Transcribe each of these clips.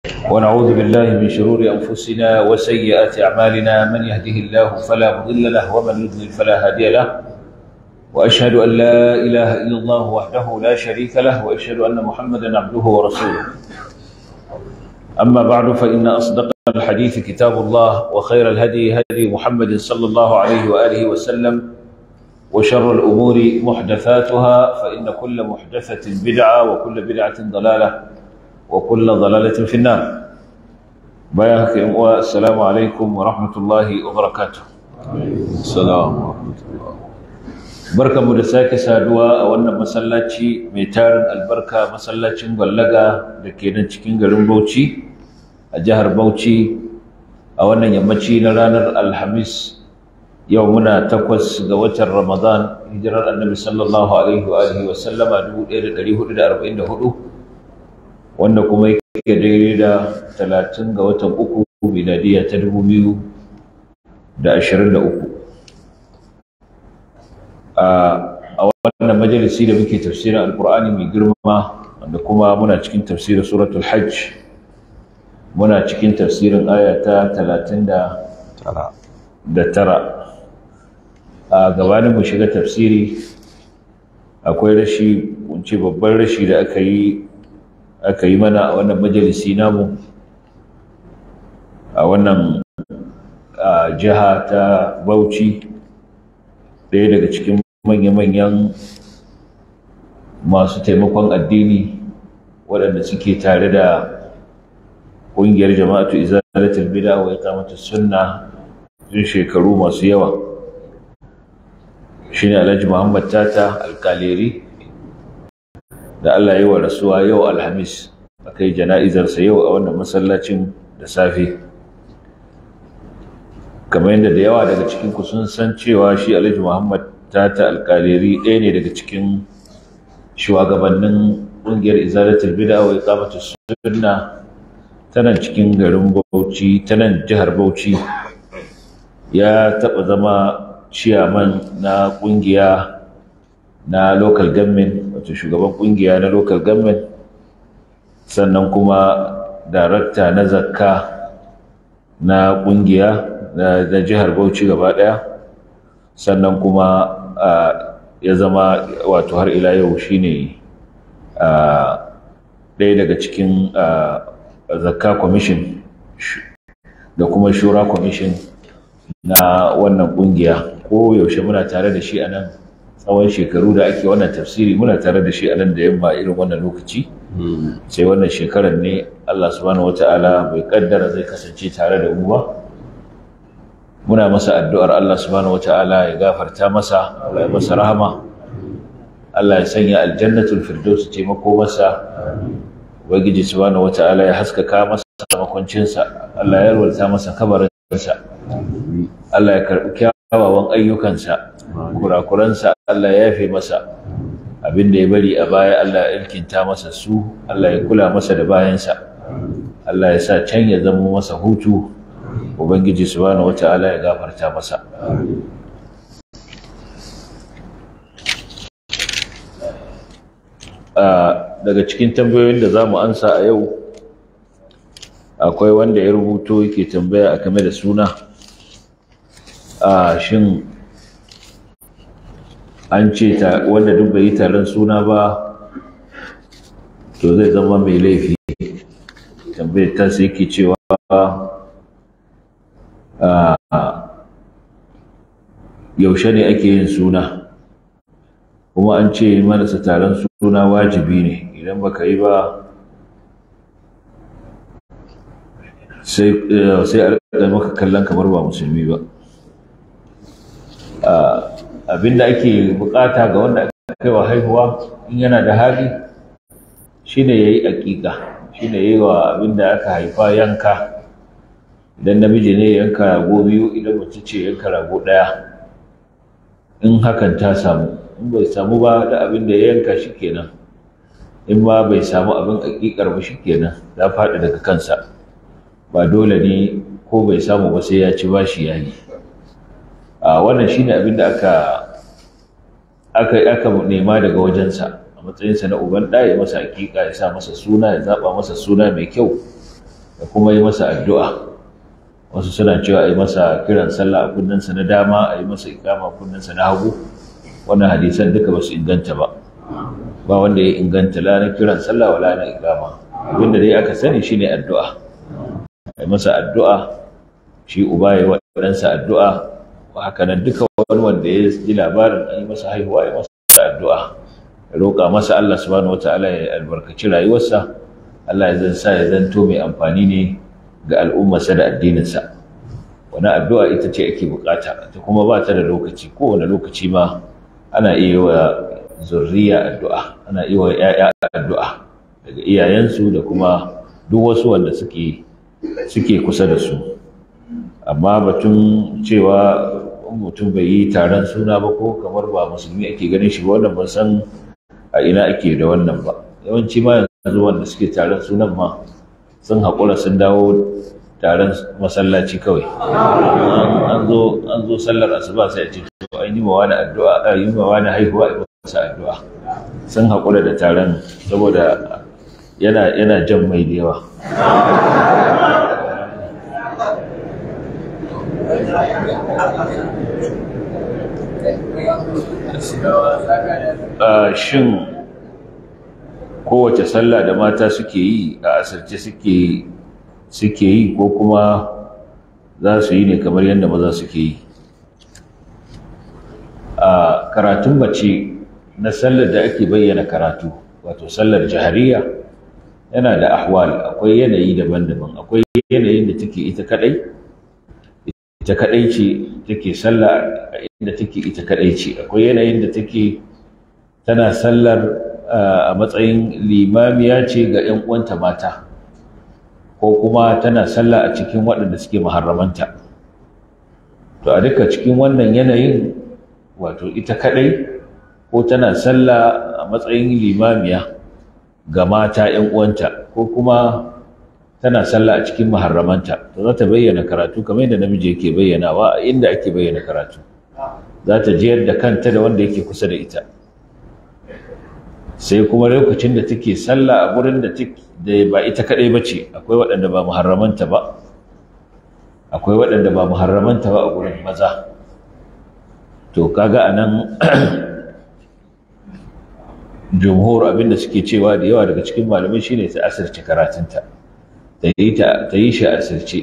ونعوذ بالله من شرور أنفسنا وسيئات أعمالنا من يهده الله فلا مضل له ومن يضلل فلا هادي له وأشهد أن لا إله إلا الله وحده لا شريك له وأشهد أن محمدا عبده ورسوله أما بعد فإن أصدق الحديث كتاب الله وخير الهدي هدي محمد صلى الله عليه وآله وسلم وشر الأمور محدثاتها فإن كل محدثة بدعة وكل بدعة ضلالة وكل ضلالة في النار بياك والسلام عليكم ورحمة الله وبركاته السلام ورحمة الله barka mu da sake saduwa a wannan masallaci mai tarin albarka masallacin gwallaga da ke nan cikin garin bauchi a jihar bauchi a wannan yammaci na ranar alhamis yau muna takwas ga watan ramadan hijirar annabi sallallahu alaihi wa alihi wa sallama 1444 wanda kuma yake daidai da 30 ga watan uku miladiya ta 2023 a wannan majalisi da muke tafsirin alkur'ani mai girma wanda kuma muna cikin tafsirin suratul hajj muna cikin tafsirin aya ta talatin da tara a gabanin mu shiga tafsiri akwai rashi kunce babban rashi da aka yi aka yi mana a wannan majalisi namu a wannan jiha ta bauchi ɗaya daga cikin manya-manyan masu taimakon addini waɗanda suke tare da ƙungiyar jama'atu izalatul bid'a wa iqamatus sunna tun shekaru masu yawa shine Alhaji Muhammad Tata Alkaleri da Allah ya yi wa rasuwa yau Alhamis akai jana'izarsa yau a wannan masallacin da safe kamar yadda da yawa daga cikin ku sun san cewa shi Alhaji Muhammad Tata Alkaleri ɗaya ne daga cikin shugabannin ƙungiyar izalatul bid'a wa iqamatus sunna ta nan cikin garin Bauchi ta nan jihar Bauchi ya taɓa zama ciyaman na ƙungiya na local government wato shugaban ƙungiya na local government sannan kuma darakta na zakka na ƙungiya na jihar Bauchi gaba ɗaya sannan kuma ya zama wato har ila yau shine ɗaya daga cikin zakka commission da kuma shura commission na wannan kungiya ko yaushe muna tare da shi a nan tsawon shekaru da ake wannan tafsiri muna tare da shi a nan da yamma irin wannan lokaci sai wannan shekarar ne Allah subhanahu wata'ala bai kaddara zai kasance tare da mu ba muna masa addu'ar Allah subhanahu wata'ala ya gafarta masa Allah ya masa rahama Allah ya sanya aljannatul firdaus ce mako masa ubangiji subhanahu wata'ala ya haskaka masa makwancinsa Allah ya yarwata masa kabarinsa Allah ya karɓi kyawawan ayyukansa kurakuransa Allah ya yafe masa abin da ya bari a baya Allah ya ilkinta masa su Allah ya kula masa da bayansa Allah ya sa can ya zama masa hutu ubangiji subhanahu wata'ala ya gafarta masa daga cikin tambayoyin da za mu ansa a yau akwai wanda ya rubuto yake tambaya a game da suna a shin an ce wanda duk bai yi taron suna ba to zai zama mai laifi tambayar ta sai yake cewa yaushe ne ake yin suna kuma an ce marasa taron suna wajibi ne idan baka yi ba sai a rika maka kallon kamar ba musulmi ba abinda ake bukata ga wanda aka kai wa haihuwa in yana da hali shine yayi aƙiƙa shine yayi wa abinda aka haifa yanka idan namiji ne yanka rago biyu idan mace ce yanka rago ɗaya in hakan ta samu in bai samu ba da abin da ya yanka shi kenan in ma bai samu abin aƙiƙar ba shi kenan ya faɗi daga kansa ba dole ne ko bai samu ba sai ya ci bashi ya yi a wannan shine abin da aka aka aka nema daga wajensa a matsayinsa na uban ɗa ya masa hakika ya sa masa suna ya zaɓa masa suna mai kyau da kuma yi masa addu'a wasu suna cewa a yi masa kiran sallah a kunninsa na dama a yi masa ikama a kunninsa na hagu wannan hadisan duka ba su inganta ba ba wanda ya inganta la na kiran sallah wala na ikama abinda dai aka sani shine addu'a a yi masa addu'a shi uba ya waɗansa addu'a haka nan duka wani wanda ya ji labarin an yi masa haihuwa ya masa addu'a ya roƙa masa Allah subhanahu wataala ya albarkaci rayuwarsa Allah ya zan sa ya zanto mai amfani ne ga al'ummarsa da addininsa wani addu'a ita ce ake bukata ta kuma ba ta da lokaci kowane lokaci ma ana iya wa zurriya addu'a ana iya wa ‘ya'ya addu'a daga iyayensu da kuma duk wasu wanda suke suke kusa da su amma batun cewa mutum bai yi taron suna ba ko kamar ba musulmi ake ganin shi ba wannan ban san a ina ake da wannan ba yawanci ma yanzu wanda suke taron sunan ma sun haƙura sun dawo taron masallaci kawai an zo an zo sallar asuba sai a ce to an yi ma wani addu'a a yi ma wani haihuwa a masa addu'a sun haƙura da taron saboda yana yana jan mai da yawa shin kowace sallah da mata suke yi a asirce suke suke yi ko kuma za su yi ne kamar yadda maza suke yi a karatun mace na sallar da ake bayyana karatu wato sallar jahariya yana da ahwal akwai yanayi daban-daban akwai yanayin da take ita kadai ita kadai ce take sallah inda take ita kadai ce akwai yanayin da take tana sallar a matsayin limamiya ce ga 'yan uwanta mata ko kuma tana sallah a cikin waɗanda suke maharramanta to a duka cikin wannan yanayin wato ita kadai ko tana sallah a matsayin limamiya ga mata 'yan uwanta ko kuma tana sallah a cikin maharramanta to za ta bayyana karatu kamar yadda namiji yake bayyanawa a inda ake bayyana karatu za ta jiyar da kanta da wanda yake kusa da ita sai kuma lokacin da take sallah a gurin da ba ita kadai bace akwai waɗanda ba muharramanta ba akwai waɗanda ba muharramanta ba a gurin maza to kaga anan jumhur abinda suke cewa da yawa daga cikin malamai shine ta asirce karatunta ta yi ta yi shi asirce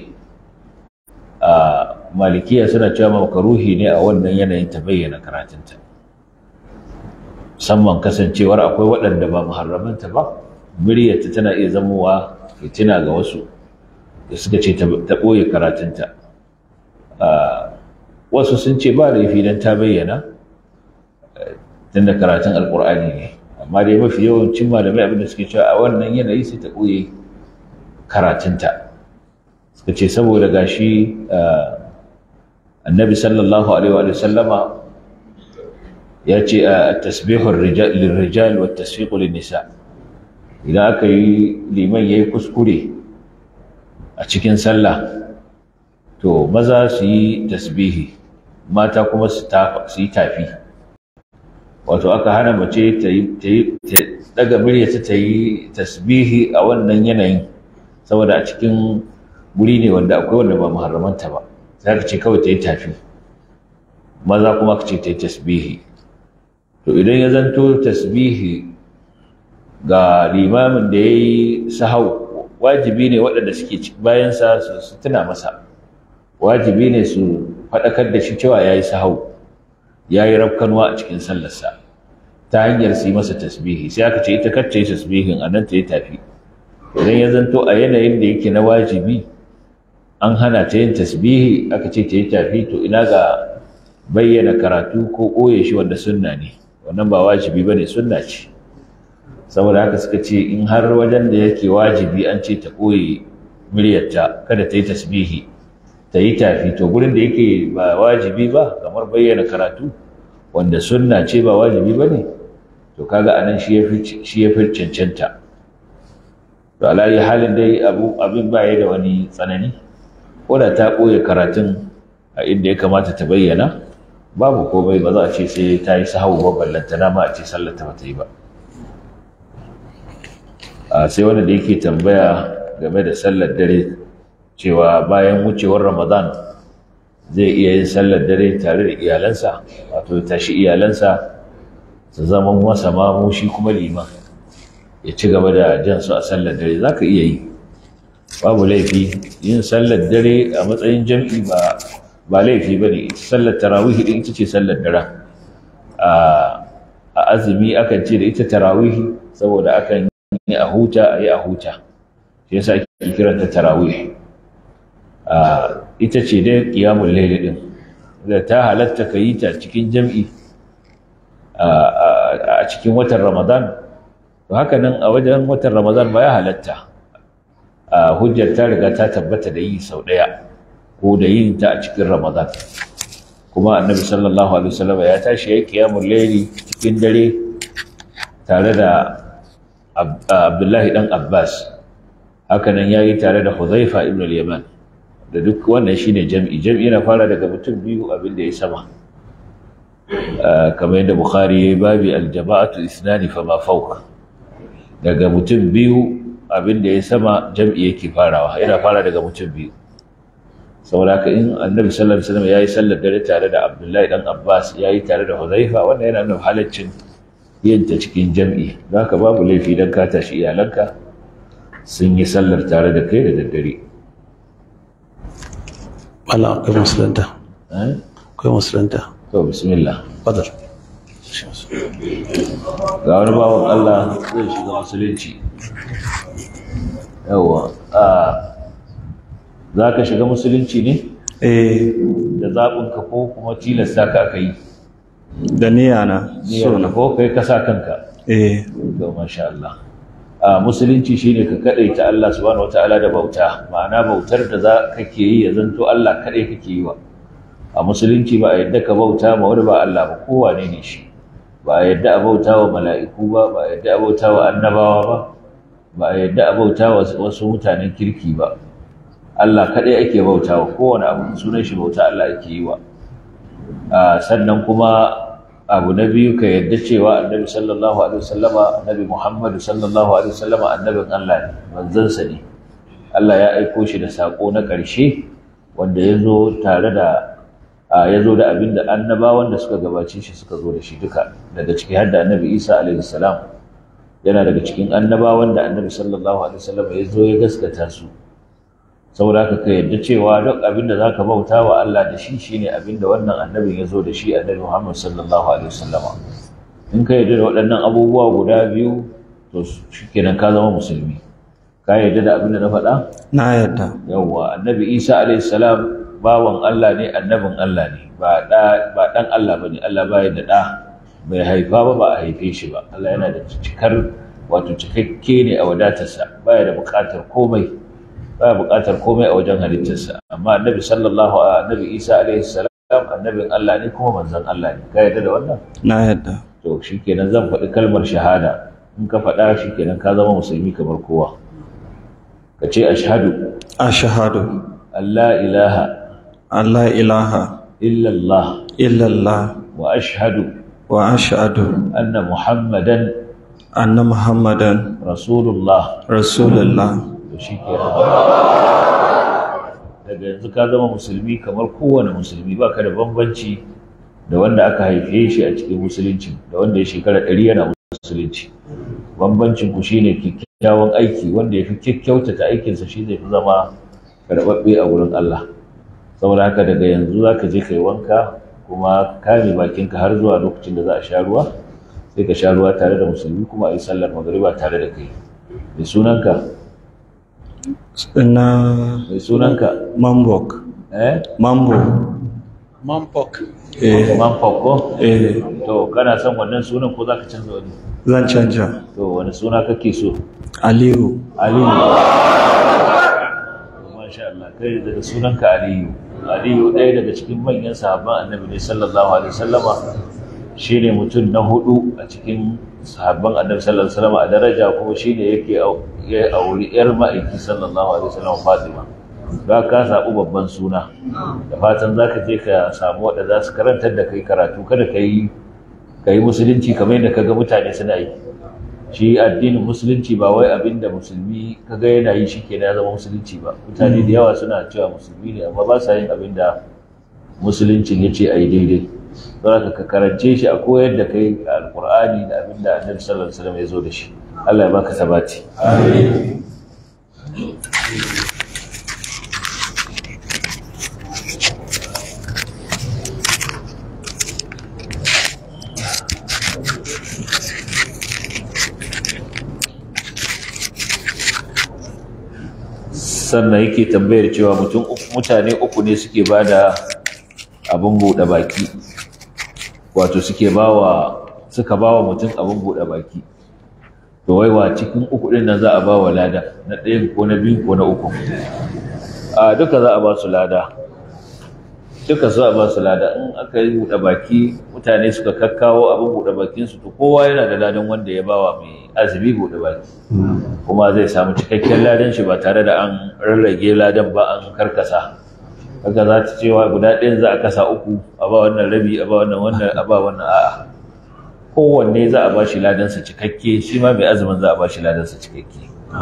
a malikiya suna cewa makaruhi ne a wannan yanayin ta bayyana karatunta musamman kasancewar akwai waɗanda ba muharramanta ba muryarta tana iya zamowa fitina ga wasu da suka ce ta ɓoye karatunta wasu sun ce ba laifi don ta bayyana tunda karatun alƙur'ani ne amma dai mafi yawancin malamai abinda suke cewa a wannan yanayi sai ta ɓoye karatunta suka ce saboda gashi annabi sallallahu alaihi wa sallama ya ce a tasbihun lirrijal wa tasfiqu nisa idan aka yi liman yayi kuskure a cikin sallah to maza su yi tasbihi mata kuma su yi tafi wato aka hana mace ta yi daga muryarta ta yi tasbihi a wannan yanayin saboda a cikin guri ne wanda akwai wanda ba muharramanta ba sai ka ce kawai ta yi tafi maza kuma ka ce ta yi tasbihi to idan ya zanto tasbihi ga limamin da ya yi sahau wajibi ne waɗanda suke bayansa su tuna masa wajibi ne su faɗakar da shi cewa ya yi sahau ya yi rafkanuwa a cikin sallarsa ta hanyar su yi masa tasbihi sai aka ce ita kacce tasbihin a nan ta yi tafi idan ya zanto a yanayin da yake na wajibi an hana ta yin tasbihi aka ce ta yi tafi to ina ga bayyana karatu ko ɓoye shi wanda sunna ne wannan ba wajibi ba ne sunna ce saboda haka suka ce in har wajen da yake wajibi an ce ta ɓoye muryarta kada ta yi tasbihi ta yi tafi to gurin da yake ba wajibi ba kamar bayyana karatu wanda sunna ce ba wajibi ba ne to kaga anan shi ya fi cancanta to alayi halin dai abin baya da wani tsanani ko da ta ɓoye karatun a inda ya kamata ta bayyana babu komai ba za a ce sai ta yi sahau ba ballantana ma a ce sallata ba ta yi ba sai wanda da yake tambaya game da sallar dare cewa bayan wucewar ramadan zai iya yin sallar dare tare da iyalansa wato tashi iyalansa su zama masa mamu shi kuma liman ya ci gaba da jan su a sallar dare za ka iya yi babu laifi yin sallar dare a matsayin jam'i ba ba laifi ba ne sallar tarawih din ita ce sallar dare a azumi akan ce da ita tarawih saboda akan yi a huta a yi a huta shi yasa ake kiranta tarawih ita ce dai qiyamul layl din da ta halatta ka yi ta cikin jam'i a cikin watan ramadan to haka nan a wajen watan ramadan ba ya halatta hujjar ta riga ta tabbata da yi sau ɗaya ko da yin ta a cikin ramadan kuma annabi sallallahu alaihi wasallam ya tashi ya qiyamul layli cikin dare tare da abdullahi dan abbas haka nan yayi tare da huzaifa ibn al-yaman da duk wannan shine jam'i jam'i na fara daga mutum biyu abin da ya sama kamar yadda bukhari yayi babi al-jama'atu ithnani fama fawqa daga mutum biyu abin da ya sama jam'i yake farawa yana fara daga mutum biyu saboda haka in annabi sallallahu alaihi wasallam yayi sallar dare tare da abdullahi dan abbas yayi tare da huzaifa wannan yana nuna halaccin yin ta cikin jam'i zaka babu laifi dan ka tashi iyalanka sun yi sallar tare da kai da daddare Allah akwai musulunta akwai musulunta to bismillah fadar ga wani bawan Allah zai shiga musulunci yawa a za ka shiga musulunci ne eh da zaɓinka ko kuma tilasta ka aka yi da niyya na so niyyar na ko kai ka sa kanka eh ga masha Allah a musulunci shine ka kadaita Allah subhanahu wataala da bauta ma'ana bautar da za kake yi ya zanto Allah kadai kake yi wa a musulunci ba a yadda ka bauta ma wani ba Allah ba kowane ne shi ba a yadda a bauta wa mala'iku ba ba a yadda a bauta wa annabawa ba ba a yadda a bauta wa wasu mutanen kirki ba Allah kadai ake bauta wa kowane abu sunan shi bauta Allah ake yi wa a sannan kuma abu na biyu ka yadda cewa annabi sallallahu alaihi wasallama annabi muhammadu sallallahu alaihi wasallama annabin Allah ne manzansa ne Allah ya aiko shi da sako na ƙarshe wanda ya zo tare da a ya zo da abin da annabawan da suka gabace shi suka zo da shi duka daga ciki har da annabi isa alaihi salam yana daga cikin annabawan da annabi sallallahu alaihi wasallama ya zo ya gaskata su saboda haka ka yadda cewa duk abin da za ka bauta wa Allah da shi shine abin da wannan annabin ya zo da shi annabi Muhammad sallallahu alaihi wasallama in ka yadda da waɗannan abubuwa guda biyu to shikenan ka zama musulmi ka yadda da abin da na faɗa na yadda yawwa annabi Isa alaihi salam bawan Allah ne annabin Allah ne ba da ba dan Allah bane Allah baya da da bai haifa ba ba a haife shi ba Allah yana da cikar wato cikakke ne a wadatarsa baya da buƙatar komai baya buƙatar komai a wajen halittarsa amma annabi sallallahu annabi isa alaihi salam annabin Allah ne kuma manzon Allah ne ka yarda da wannan na yadda to shikenan zan faɗi kalmar shahada in ka faɗa shikenan ka zama musulmi kamar kowa ka ce ashhadu ashhadu an la ilaha Allah ilaha illallah illallah wa ashhadu wa ashhadu anna muhammadan anna muhammadan rasulullah rasulullah to shikenan daga yanzu ka zama musulmi kamar kowane musulmi ba ka da bambanci da wanda aka haife shi a cikin musulunci da wanda ya shekara ɗari yana musulunci bambancin ku shine kyakkyawan aiki wanda ya fi kyakkyautata aikinsa shi zai fi zama karɓaɓɓe a wurin Allah saboda haka daga yanzu za ka je ka yi wanka kuma kame bakinka har zuwa lokacin da za a sha ruwa sai ka sha ruwa tare da musulmi kuma a yi sallar magariba tare da kai mai sunanka na mai sunanka mambok eh mambo Mampok. eh man fakko eh to kana son wannan sunan ko zaka canza wani zan canja to wani suna kake so aliyu aliyu masha Allah kai daga sunanka aliyu aliyu ɗaya daga cikin manyan sahabban annabi ne sallallahu alaihi wasallama shine mutum na hudu a cikin sahabban annabi sallallahu alaihi wasallama a daraja kuma shine yake au- ya auri yar ma'aiki sallallahu alaihi wasallama Fatima za ka samu babban suna da fatan za ka je ka samu waɗanda za su karantar da kai karatu kada ka yi ka yi musulunci kamar yadda ka ga mutane suna yi shi addinin musulunci ba wai abin da musulmi kaga yana yi shi kenan ya zama musulunci ba mutane da yawa suna cewa musulmi ne amma ba sa yin abin da musuluncin ya ce a yi daidai don haka ka karance shi a koyar da kai alkur'ani da abin da annabi sallallahu alaihi wasallam ya zo da shi Allah ya baka sabati sannan yake tambayar cewa mutum mutane uku ne suke ba da abin buɗe baki wato suke bawa suka bawa mutum abin buɗe baki to waiwa cikin uku ɗin nan za a bawa lada na ɗayan ko na biyu ko na uku a duka za a ba su lada duka za a ba su lada in aka yi buɗe baki mutane suka kakkawo abin buɗe bakinsu to kowa yana da ladan wanda ya bawa mai azumi buɗe baki kuma zai samu cikakken ladan shi ba tare da an rarrage ladan ba an karkasa haka za ta cewa guda ɗayan za a kasa uku a ba wannan rabi a ba wannan wannan a ba wannan a'a kowanne za a ba shi ladansa cikakke shi ma mai azumin za a ba shi ladansa cikakke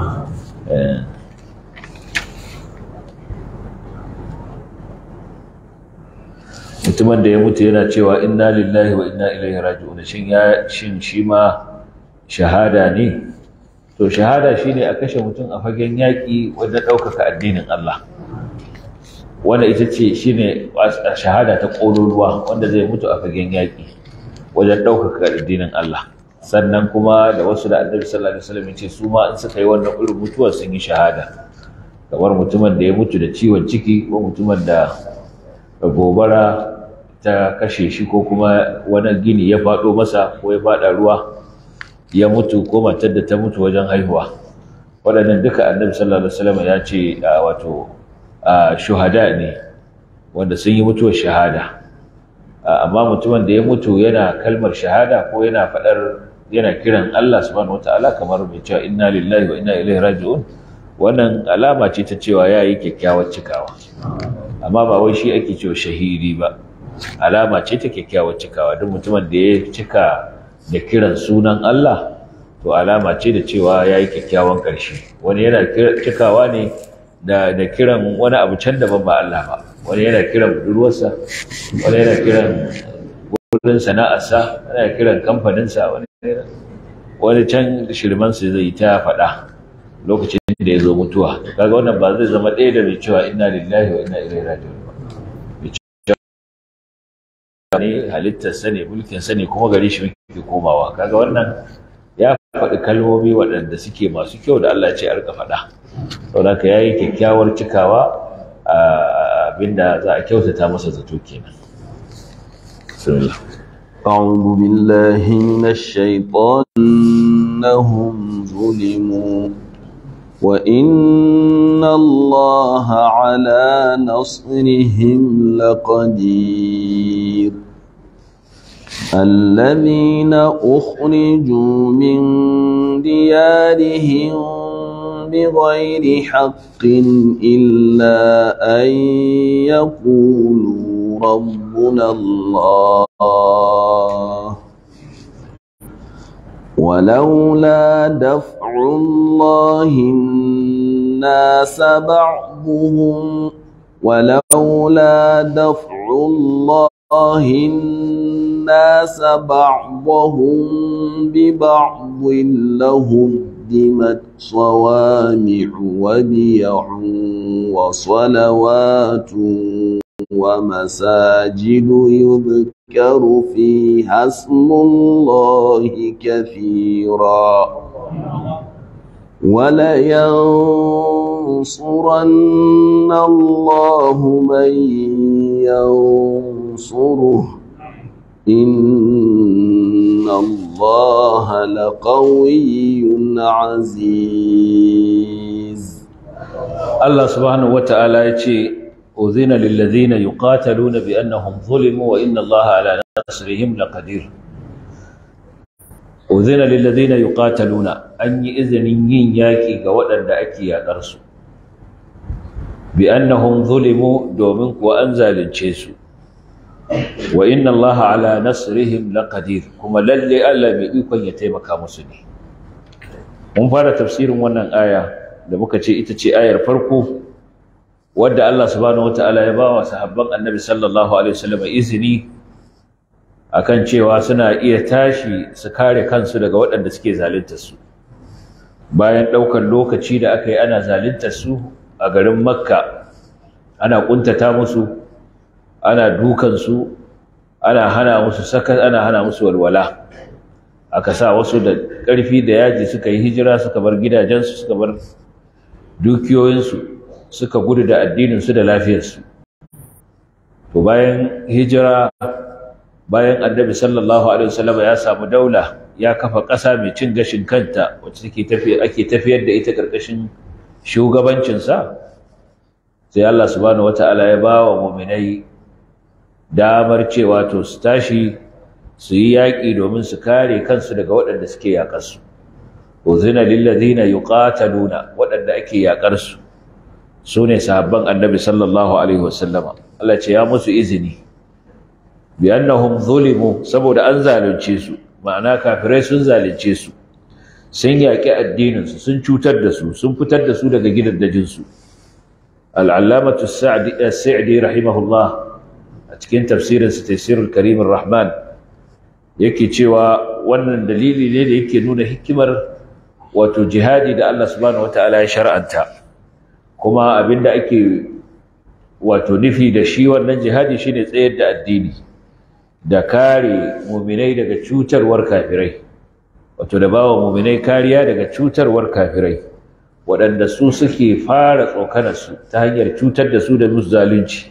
mutumin da ya mutu yana cewa inna lillahi wa inna ilaihi raji'un shin ya shin shi ma shahada ne to shahada shine a kashe mutum a fagen yaƙi wanda ɗaukaka addinin Allah wanda ita ce shine shahada ta ƙololuwa wanda zai mutu a fagen yaƙi wajen ɗaukaka addinin Allah sannan kuma da wasu da annabi sallallahu alaihi wasallam ce su ma in suka yi wannan irin mutuwar sun yi shahada kamar mutumin da ya mutu da ciwon ciki ko mutumin da gobara ta kashe shi ko kuma wani gini ya faɗo masa ko ya faɗa ruwa ya mutu ko matar da ta mutu wajen haihuwa waɗannan duka annabi sallallahu alaihi wasallam ya ce wato shuhada ne wanda sun yi mutuwar shahada amma mutumin da ya mutu yana kalmar shahada ko yana faɗar yana kiran Allah subhanahu wataala kamar mai cewa inna lillahi wa inna ilaihi raji'un wannan alama ce ta cewa yayi kyakkyawar cikawa amma ba wai shi ake cewa shahidi ba alama ce ta kyakkyawar cikawa duk mutumin da ya cika da kiran sunan Allah to alama ce da cewa ya yi kyakkyawan ƙarshe wani yana cikawa ne da kiran wani abu can daban ba Allah ba wani yana kiran budurwarsa wani yana kiran wurin sana'arsa wani yana kiran kamfaninsa wani wani can shirmansa zai ta faɗa lokacin da ya zo mutuwa kaga wannan ba zai zama ɗaya da mai cewa inna lillahi wa inna ilaihi raji'un ne halittarsa ne mulkinsa ne kuma gare shi muke komawa kaga wannan ya faɗi kalmomi waɗanda suke masu kyau da Allah ce a rika faɗa saboda ka yayi kyakkyawar cikawa abinda za a kyautata masa zato kenan bismillah أعوذ بالله من الشيطان إنهم ظلموا وإن الله على نصرهم لقدير الذين أخرجوا من ديارهم بغير حق إلا أن يقولوا ربنا الله ولولا دفع الله الناس بعضهم ولولا دفع الله الناس بعضهم ببعض لهدمت صوامع وبيع وصلوات ومساجد يذكر فيها اسم الله كثيرا ولينصرن الله من ينصره إن الله لقوي عزيز Allah subhanahu wata'ala ya ce uzina lillazina yuqataluna bi annahum zulimu wa inna Allaha ala nasrihim laqadir uzina lillazina yuqataluna an yi izinin yin yaki ga waɗanda ake yakar su bi annahum zulimu domin kuwa an zalunce su wa inna Allaha ala nasrihim laqadir kuma lalle Allah mai ikon ya taimaka musu ne mun fara tafsirin wannan aya da muka ce ita ce ayar farko wadda Allah subhanahu wataala ya ba wa sahabban annabi sallallahu alaihi wasallam izini akan cewa suna iya tashi su kare kansu daga waɗanda suke zalunta su bayan ɗaukar lokaci da aka yi ana zalunta su a garin makka ana ƙuntata musu ana dukansu ana hana musu sakat ana hana musu walwala aka sa wasu da ƙarfi da yaji suka yi hijira suka bar gidajensu suka bar dukiyoyinsu suka gudu da addininsu da lafiyarsu to bayan hijira bayan annabi sallallahu alaihi wasallam ya samu daula ya kafa ƙasa mai cin gashin kanta wacce take tafi ake tafiyar da ita ƙarƙashin shugabancinsa sai Allah subhanahu wataala ya ba wa mu'minai damar cewa to su tashi su yi yaƙi domin su kare kansu daga waɗanda suke yaƙarsu uzina lillazina yuqataluna waɗanda ake yaƙarsu su ne sahabban annabi sallallahu alaihi wasallama Allah ce ya musu izini bi annahum zulimu saboda an zalunce su ma'ana kafirai sun zalunce su sun yaƙi addininsu sun cutar da su sun fitar da su daga gidaddajinsu al'allamatu sa'adi rahimahullah a cikin tafsirinsa tafsirul karimin rahman yake cewa wannan dalili ne da yake nuna hikimar wato jihadi da Allah subhanahu wataala ya shar'anta kuma abinda ake wato nufi da shi wannan jihadi shine tsayar da addini da kare muminai daga cutarwar kafirai wato da bawa muminai kariya daga cutarwar kafirai waɗanda su suke fara tsokanarsu ta hanyar cutar da su da musu zalunci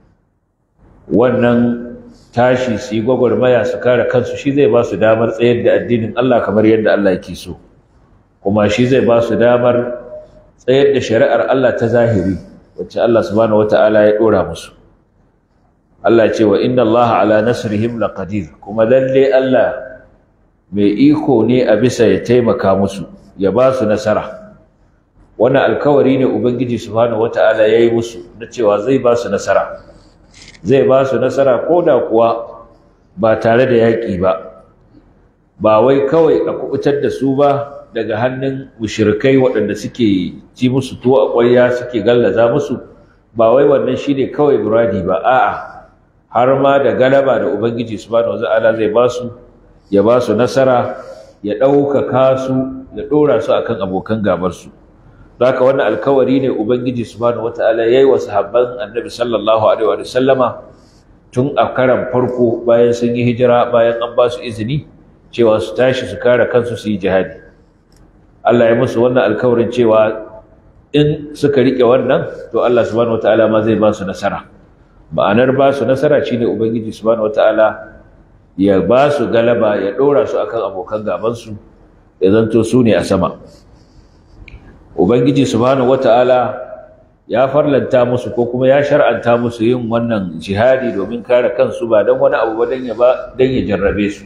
wannan tashi su yi gwagwarmaya su kare kansu shi zai ba su damar tsayar da addinin Allah kamar yadda Allah yake so kuma shi zai ba su damar tsayar da shari'ar Allah ta zahiri wacce Allah subhanahu wata'ala ya dora musu Allah ce wa inna Allah ala nasrihim laqadir kuma lalle Allah mai iko ne a bisa ya taimaka musu ya ba su nasara wannan alkawari ne ubangiji subhanahu wata'ala yayi musu na cewa zai ba su nasara zai ba su nasara ko da kuwa ba tare da yaƙi ba ba wai kawai a kubutar da su ba daga hannun mushrikai waɗanda suke ci musu tuwo a ƙwarya suke gallaza musu ba wai wannan shine kawai muradi ba a'a har ma da galaba da ubangiji subhanahu wata'ala zai ba su ya ba su nasara ya ɗaukaka su ya ɗora su akan abokan gabarsu haka wannan alkawari ne ubangiji subhanahu wataala yayi wa sahabban annabi sallallahu alaihi wa sallama tun a karan farko bayan sun yi hijira bayan an ba su izini cewa su tashi su kare kansu su yi jihadi Allah ya musu wannan alkawarin cewa in suka rike wannan to Allah subhanahu wataala ma zai ba su nasara ma'anar ba su nasara shine ubangiji subhanahu wataala ya ba su galaba ya dora su akan abokan gaban su ya zanto su ne a sama ubangiji subhanahu wata'ala ya farlanta musu ko kuma ya shar'anta musu yin wannan jihadi domin kare kansu ba don wani abu ba don ya ba don ya jarrabe su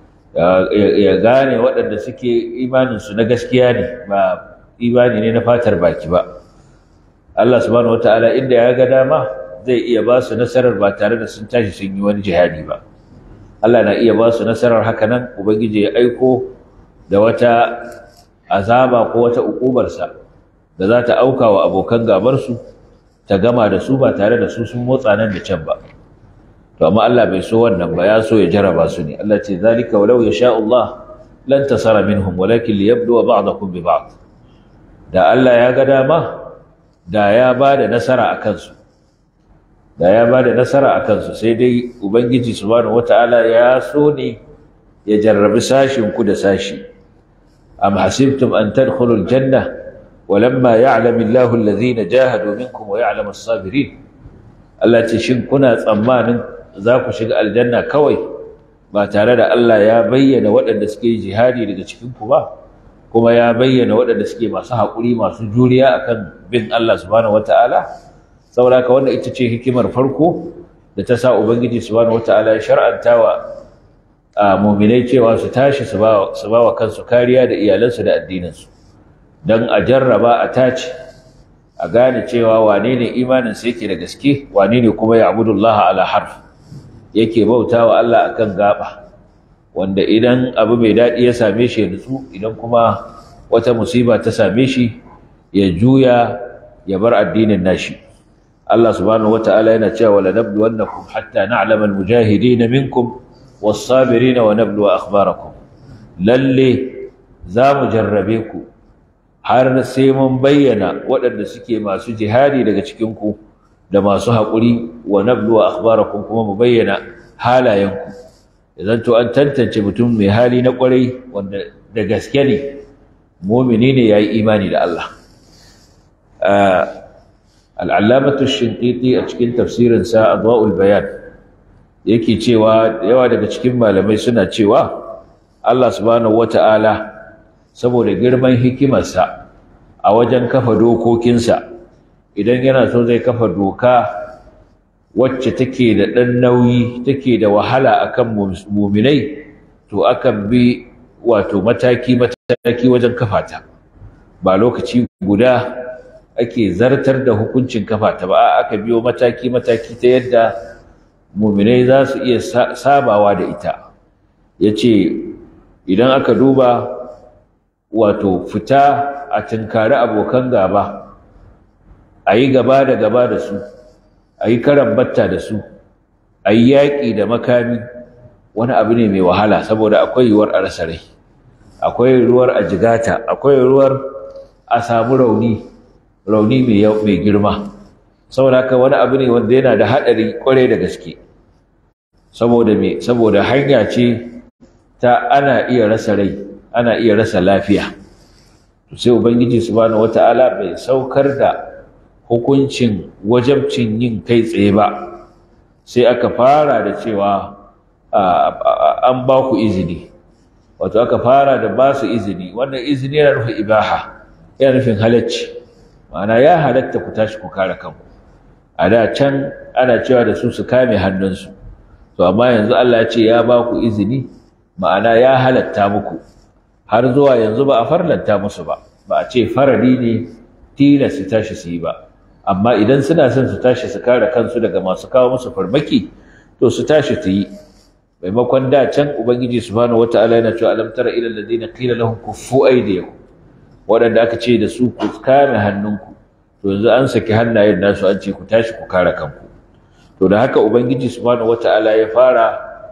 ya gane waɗanda suke imanin su na gaskiya ne ba imani ne na fatar baki ba Allah subhanahu wata'ala inda ya ga dama zai iya ba su nasarar ba tare da sun tashi sun yi wani jihadi ba Allah na iya ba su nasarar haka nan ubangiji ya aiko da wata azaba ko wata ukubarsa da za ta auka wa abokan gabarsu ta gama da su ba tare da su sun motsa nan da can ba to amma Allah bai so wannan ba ya so ya jaraba su ne Allah ce zalika walau yasha Allah lan tasara minhum walakin liyabluwa ba'dakum bi ba'd da Allah ya ga dama da ya bada nasara akan su da ya bada nasara akan su sai dai ubangiji subhanahu wataala ya so ne ya jarrabi sashin ku da sashi أم حسبتم أن تدخلوا الجنة ولما يعلم الله الذين جاهدوا منكم ويعلم الصابرين التي شن كنا تأمان ذاك شق الجنة كوي ما ترى الله يا بين وأن سكي جهادي لتشكنكم كما يا بين وأن سكي ما صح قولي ما سجوليا أكن بين الله سبحانه وتعالى saboda ka wannan ita ce hikimar farko da ta sa ubangiji subhanahu wataala ya shar'anta wa a muminai cewa su tashi su ba wa kansu kariya da iyalansu da addininsu don a jarraba a tace a gane cewa wane ne imaninsa yake da gaske wane ne kuma ya abudullaha ala harf yake bauta wa Allah akan gaba wanda idan abu mai daɗi ya same shi ya nutsu idan kuma wata musiba ta same shi ya juya ya bar addinin nashi Allah subhanahu wata'ala yana cewa wala nabluwannakum hatta na'lama al-mujahidin minkum was-sabirin wa nabluwa akhbarakum lalle za mu jarrabe ku har sai mun bayyana waɗanda suke masu jihadi daga cikin ku da masu haƙuri wa nabluwa akhbarakum kuma mu bayyana halayenku idan to an tantance mutum mai hali na ƙwarai wanda da gaske ne mumini ne yayi imani da Allah al'allamatu shinqiti a cikin tafsirin sa adwa'ul bayan yake cewa yawa daga cikin malamai suna cewa Allah subhanahu wata'ala saboda girman hikimarsa a wajen kafa dokokinsa idan yana so zai kafa doka wacce take da ɗan nauyi take da wahala akan muminai to akan bi wato mataki mataki wajen kafa ta ba lokaci guda ake zartar da hukuncin kafa ta ba aka biyo mataki mataki ta yadda muminai za su iya sabawa da ita yace idan aka duba wato fita a tinkari abokan gaba a yi gaba da gaba da su a yi karan batta da su a yi yaƙi da makami wani abu ne mai wahala saboda akwai yiwuwar a rasa rai akwai ruwar a jigata akwai ruwar a samu rauni rauni mai girma saboda haka wani abu ne wanda yana da haɗari ƙwarai da gaske saboda me saboda hanya ce ta ana iya rasa rai ana iya rasa lafiya sai ubangiji subhanahu wata'ala bai saukar da hukuncin wajabcin yin kai tsaye ba sai aka fara da cewa an ba ku izini wato aka fara da ba su izini wannan izini yana nufin ibaha yana nufin halacci ma'ana ya halatta ku tashi ku kare kanku a da can ana cewa da su su kame hannunsu to amma yanzu Allah ya ce ya ba ku izini ma'ana ya halatta muku har zuwa yanzu ba a farlanta musu ba ba a ce farari ne tilas su tashi su yi ba amma idan suna son su tashi su kare kansu daga masu kawo musu farmaki to su tashi su yi maimakon da can ubangiji subhanahu wataala yana cewa alam tara ila alladhina qila lahum kuffu aydiyakum waɗanda aka ce da su ku kame hannunku to yanzu an saki hannayen nasu an ce ku tashi ku kare kanku to da haka ubangiji subhanahu wataala ya fara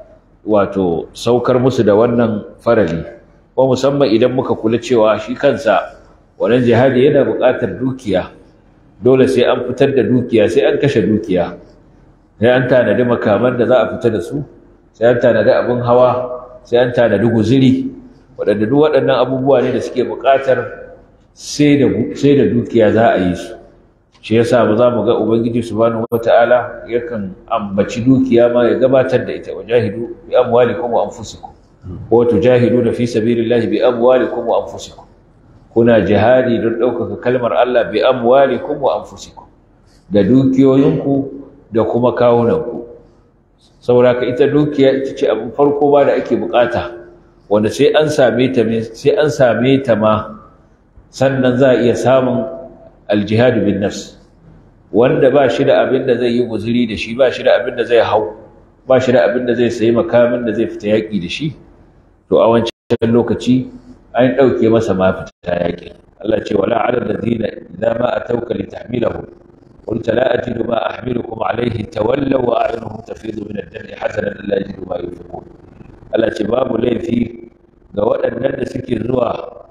wato saukar musu da wannan farali ko musamman idan muka kula cewa shi kansa wannan jihadi yana buƙatar dukiya dole sai an fitar da dukiya sai an kashe dukiya sai an tanadi makaman da za a fita da su sai an tanadi abin hawa sai an tanadi guziri waɗanda duk waɗannan abubuwa ne da suke buƙatar sai da dukiya za a yi su shi yasa ba za mu ga ubangiji subhanahu wata'ala yakan ambaci dukiya ma ya gabatar da ita wajahidu bi amwalikum wa anfusikum wa tujahiduna fi sabilillahi bi amwalikum wa anfusikum kuna jihadi don ɗaukaka kalmar Allah bi amwalikum wa anfusikum da dukiyoyinku da kuma kawunanku saboda ka ita dukiya ita ce abin farko ba da ake bukata wanda sai an same ta sai an same ta ma sannan za a iya samun aljihadu bin nafs wanda ba shi da abin da zai yi guzuri da shi ba shi da abin da zai hau ba shi da abin da zai sayi makamin da zai fita yaƙi da shi to a wancan lokaci an ɗauke masa ma fita yaƙi Allah ce wala ala alladhina idza ma atawka litahmilahum قلت لا أجد ما أحملكم عليه تولوا وأعينهم تفيض من الدم حزنا لا يجدوا ما ينفقون Allah ce babu laifi ga waɗannan da suke zuwa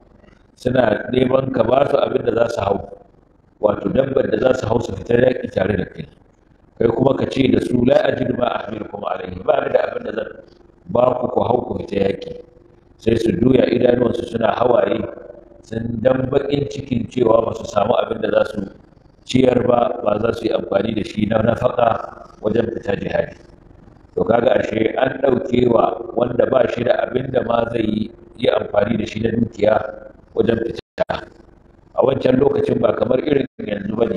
suna neman ka ba su abin da za su hau wato dabbar da za su hau su fitar yaƙi tare da kai kai kuma ka ce da su la ajidu ma ahmilukum alaihi ba ni da abin da zan ba ku ku hau ku fita yaƙi sai su duya idanuwansu suna hawaye sun dan baƙin cikin cewa ba su samu abin da za su ciyar ba ba za su yi amfani da shi na nafaka wajen fita jihadi to kaga ashe an ɗauke wa wanda ba shi da abin da ma zai yi amfani da shi na dukiya wajen fita a wancan lokacin ba kamar irin yanzu ba ne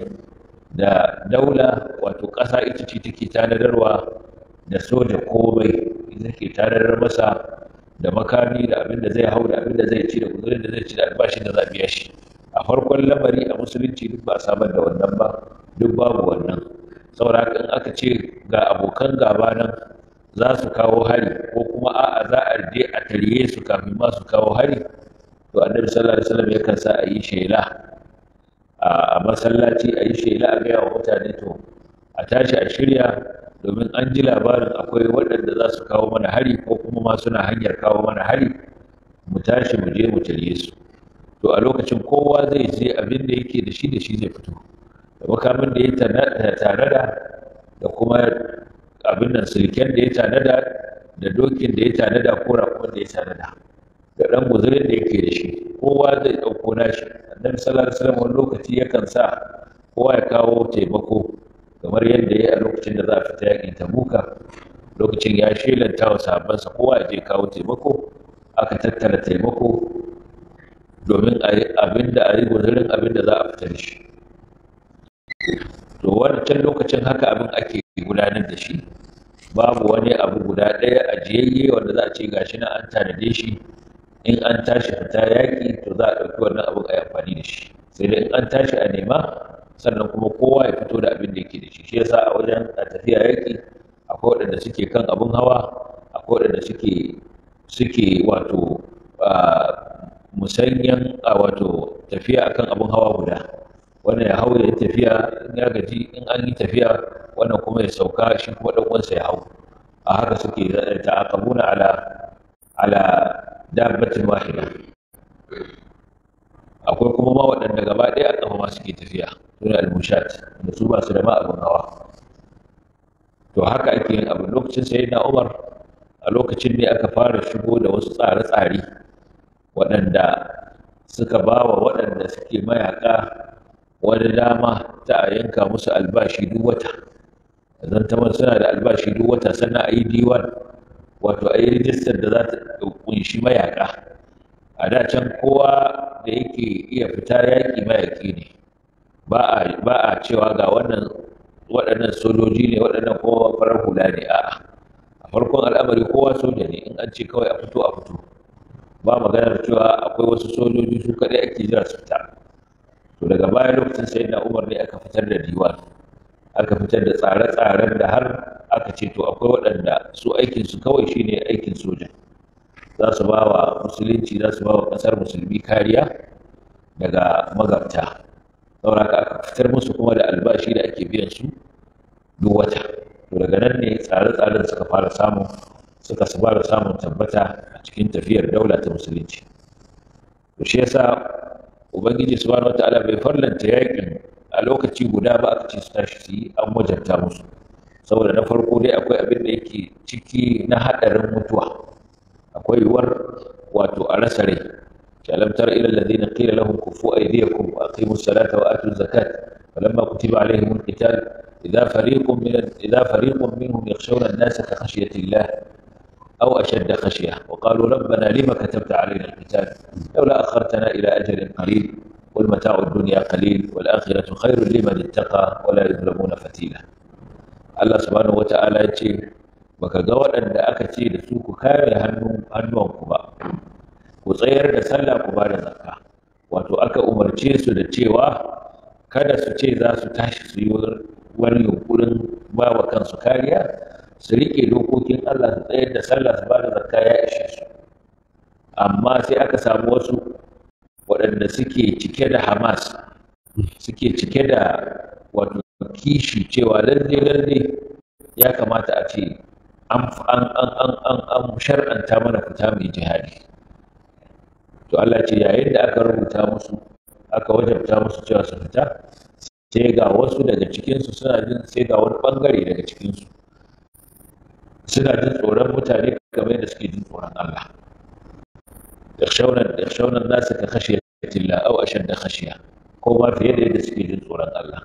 da daula wato ƙasa ita ce take tanadarwa da soja komai ita ke tanadar masa da makami da abin da zai hau da abin da zai ci da guzurin da zai ci da albashin da za a biya shi a farkon lamari a musulunci duk ba a samar da wannan ba duk babu wannan saboda haka in aka ce ga abokan gaba nan za su kawo hari ko kuma a'a za a je a tarye su kafin ma su kawo hari to to annabi sallallahu alaihi wasallam yakan sa a yi shela a masallaci a yi shela a gaya wa mutane to a tashi a shirya domin an ji labarin akwai waɗanda za su kawo mana hari ko kuma ma suna hanyar kawo mana hari mu tashi mu je mu tare su to a lokacin kowa zai je abin da yake da shi da shi zai fito da makamin da ya tanada da kuma abin nan silken da ya tanada da dokin da ya tanada ko raƙon da ya tanada da ɗan guzurin da yake da shi kowa zai ɗauko nashi annabi sallallahu alaihi wasallam wani lokaci yakan sa kowa ya kawo taimako kamar yadda ya a lokacin da za a fita yakin tabuka lokacin ya shelanta wa sahabbansa kowa ya je kawo taimako aka tattara taimako domin a yi abin da a yi guzurin abin da za a fita da shi to wancan lokacin haka abin ake gudanar da shi babu wani abu guda ɗaya ajiyayye wanda za a ce gashi na an tanade shi in an tashi fita yaƙi to za a ɗauki wannan abin a yi amfani da shi sai dai in an tashi a nema sannan kuma kowa ya fito da abin da yake da shi shi yasa a wajen a tafiya yaƙi akwai waɗanda suke kan abin hawa akwai waɗanda suke suke wato musanyan a wato tafiya akan abin hawa guda wannan ya hau ya tafiya in ya gaji in an yi tafiya wannan kuma ya sauka shi kuma ɗan uwansa ya hau a haka suke ta'aqabuna ala ala dabbatin wahida akwai kuma ma waɗanda gaba ɗaya a ƙafa ma suke tafiya suna al-mushat da su ba su da ma abin hawa to haka ake yin abu lokacin sai na umar a lokacin ne aka fara shigo da wasu tsare-tsare waɗanda suka ba wa waɗanda suke mayaƙa wani dama ta a yanka musu albashi duk wata zan ta suna da albashi duk wata sannan a yi diwan wato a yi rijistar da za ta kunshi mayaƙa a da can kowa da yake iya fita yaƙi mayaƙi ne ba a cewa ga wannan waɗannan sojoji ne waɗannan kowa farar hula ne a'a a farkon al'amari kowa soja ne in an ce kawai a fito a fito ba maganar cewa akwai wasu sojoji su kaɗai ake jira su fita to daga baya lokacin sai na umar ne aka fitar da diwan aka fitar da tsare-tsaren da har aka ce to akwai waɗanda su aikinsu kawai shine aikin soja za su ba wa musulunci za su ba wa ƙasar musulmi kariya daga magabta saboda aka fitar musu kuma da albashi da ake biyan su duk wata to daga nan ne tsare-tsaren suka fara samun suka fara samun tabbata a cikin tafiyar daula ta musulunci to shi yasa ubangiji subhanahu wataala bai farlanta yakin a lokaci guda ba aka ce su tashi su yi an wajabta musu saboda na farko dai akwai abin da yake ciki na haɗarin mutuwa akwai yiwuwar wato a rasa rai alam tara ila alladhina qila lahum kufu aydiyakum wa aqimu as-salata wa atu az-zakat falamma kutiba alayhim al-qital idha fariqun min idha fariqun minhum yakhshawna an-nasa ka khashyati Allah أو أشد خشية وقالوا ربنا لما كتبت علينا القتال لولا أخرتنا إلى أجل قريب والمتاع الدنيا قليل والآخرة خير لمن اتقى ولا يظلمون فتيلا الله سبحانه وتعالى يقول baka ga waɗanda aka ce da su ku kare hannuwanku ba ku tsayar da sallah ku ba da zakka wato aka umarce su da cewa kada su ce za su tashi su yi wani yunkurin ba wa kansu kariya su riƙe dokokin Allah su tsayar da sallah su ba da zakka ya ishe su amma sai aka samu wasu waɗanda suke cike da hamas suke cike da wato kishi cewa lalle lalle ya kamata a ce an shar'anta mana fita mai jihadi to Allah ce yayin da aka rubuta musu aka wajabta musu cewa su fita sai ga wasu daga cikinsu suna jin sai ga wani bangare daga cikinsu suna jin tsoron mutane kamar yadda suke jin tsoron Allah yakhshawna an-nasa ka khashiyati Allah aw ashadda khashiya ko ma fiye da yadda suke jin tsoron Allah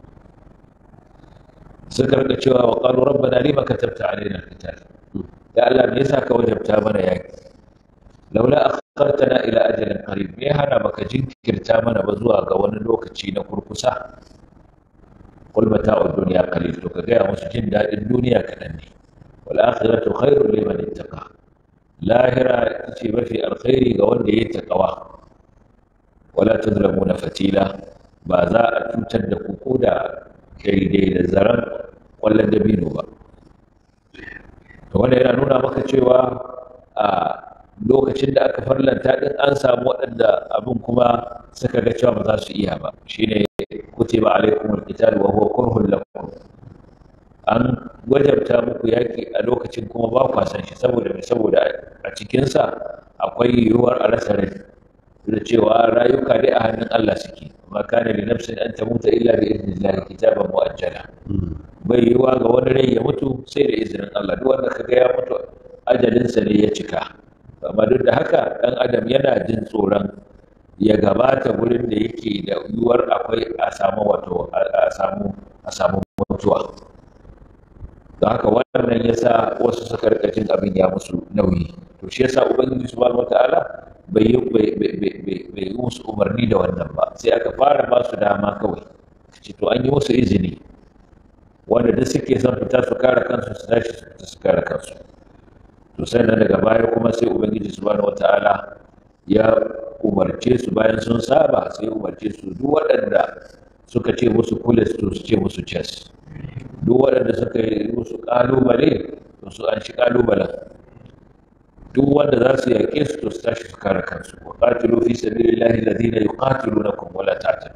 suka rika cewa wa qalu rabbana lima katabta alaina al-qital ya Allah me yasa ka wajabta mana yaki laula akhartana ila ajalin qarib me hana baka jinkirta mana ba zuwa ga wani lokaci na kurkusa qul mata'u dunya qalil to ka ga musu jin dadin duniya kadan ne wal akhiratu khairun liman ittaqa lahira ce mafi alkhairi ga wanda ya taqwa wala tudlamuna fatila ba za a cutar da ku ko da daidai da zaren kwallon dabino ba to wanda yana nuna maka cewa a lokacin da aka farlanta din an samu waɗanda abin kuma suka ga cewa ba za su iya ba shine kutiba alaikum alqital wa huwa kurhun lakum an wajabta muku yaki a lokacin kuma ba kwa san shi saboda mai saboda a cikin sa akwai yiwuwar a rasa rai da cewa rayuka dai a hannun Allah suke ma kana li nafsin an tamuta illa bi idnillahi kitaban muajjala bai yiwuwa ga wani rai ya mutu sai da izinin Allah duk wanda kaga ya mutu ajalinsa ne ya cika amma duk da haka ɗan adam yana jin tsoron ya gabata wurin da yake da yiwuwar akwai a samu wato a samu a samu mutuwa don haka wannan yasa wasu suka rika jin abin ya musu nauyi to shi yasa ubangiji subhanahu wataala bai yi bai yi musu umarni da wannan ba sai aka fara ba su dama kawai ce to an yi musu izini wanda duk suke son fita su kare kansu su tashi su fita su kare kansu to sannan daga baya kuma sai ubangiji subhanahu wataala ya umarce su bayan sun saba sai umarce su duk waɗanda suka ce musu kulis to su ce musu chess duk waɗanda suka yi musu ƙalubale to su an shi ƙalubalen duk wanda za su yaƙe su to su tashi su kare kansu wa qatilu fi sabilillahi alladhina yuqatilunakum wa la ta'tadu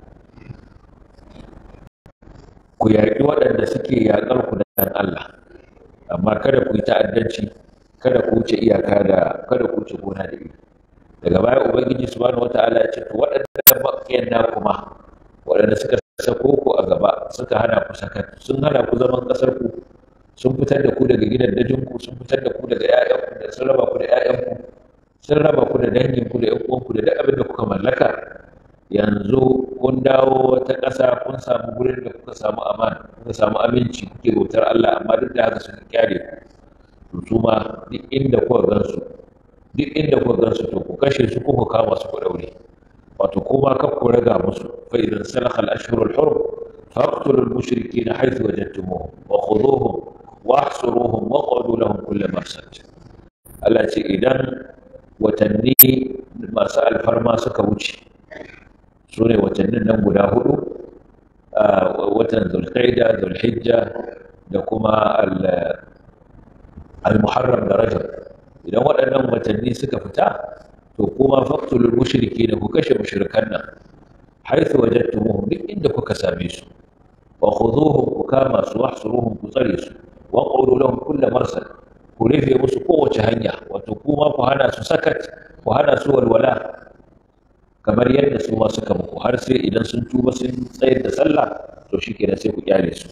ku yaƙi waɗanda suke yaƙar ku dan Allah amma kada ku yi ta'addanci kada ku wuce iyaka da kada ku wuce gona da iri daga baya ubangiji subhanahu wata'ala ya ce to waɗanda bakiyan na kuma waɗanda suka sako ku a gaba suka hana ku sakat sun hana ku zaman ƙasar ku sun fitar da ku daga gidan dajin ku sun fitar da ku daga ƴaƴan ku da sun raba ku da ƴaƴan ku sun raba ku da dangin ku da ƴan uwan ku da duk abin da kuka mallaka yanzu kun dawo wata ƙasa kun samu gurin da kuka samu amana kuka samu aminci kuke bautar Allah amma duk da haka suka kyale ku to su ma duk inda kuka gansu duk inda kuka gansu to ku kashe su kuka kama su ku daure wato kuma ka ku raga musu fa idan salakha al-ashhur al-hurum faqtulu al-mushrikeena haythu wajadtumuhum wa khudhuhum wa ahsuruhum wa qadu lahum kull marsad Allah ce idan watanni masu alfarma suka wuce su ne watannin nan guda hudu watan zulqaida zulhijja da kuma al-muharram da rajab idan waɗannan watanni suka fita to kuma faqtulul mushriki da ku kashe mushrikan nan haythu wajadtumuhum duk inda kuka same su wa khudhuhum ku kama su wahsuruhum ku tsare su wa qulu lahum kull marsad ku rufe musu kowace hanya wato kuma ku hana su sakat ku hana su walwala kamar yadda su ma suka muku har sai idan sun tuba sun tsayar da sallah to shikenan sai ku kyale su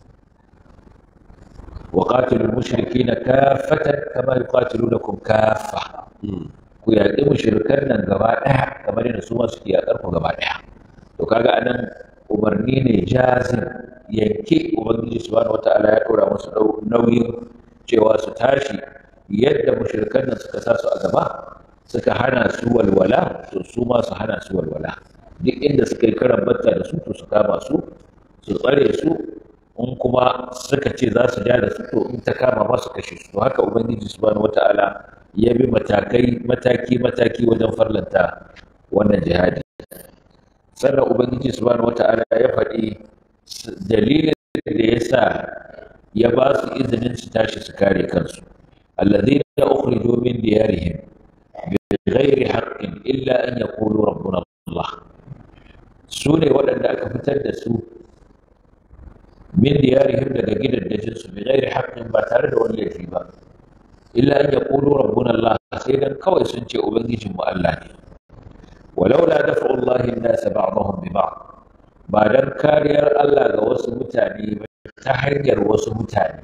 وقاتلوا المشركين كافة كما يقاتلونكم كافة ku yaƙi mushrikan nan gaba ɗaya kamar yadda su ma suke yaƙar ku gaba ɗaya to kaga anan umarni ne jazim yanke ubangiji subhanahu wataala ya ɗora musu nauyin cewa su tashi yadda mushrikan nan suka sa su a gaba suka hana su walwala to su ma su hana su walwala duk inda suka yi karan batta da su to su kama su su tsare su in kuma suka ce za su ja da su to in ta kama ba su kashe su haka ubangiji subhanahu wataala ya bi matakai mataki mataki wajen farlanta wannan jihadi sannan ubangiji subhanahu wataala ya faɗi dalilin da ya sa ya ba su izinin su tashi su kare kansu alladhina ukhriju min diyarihim bighairi haqqin illa an yaqulu rabbuna Allah su ne waɗanda aka fitar da su min diyarihim daga gidaddajin su bi ghairi haqqin ba tare da wani laifi ba illa an yaqulu rabbuna Allah sai dan kawai sun ce ubangijin mu Allah ne walau la dafa'u Allah an-nas ba'dahum bi ba'd ba dan kariyar Allah ga wasu mutane ba ta hanyar wasu mutane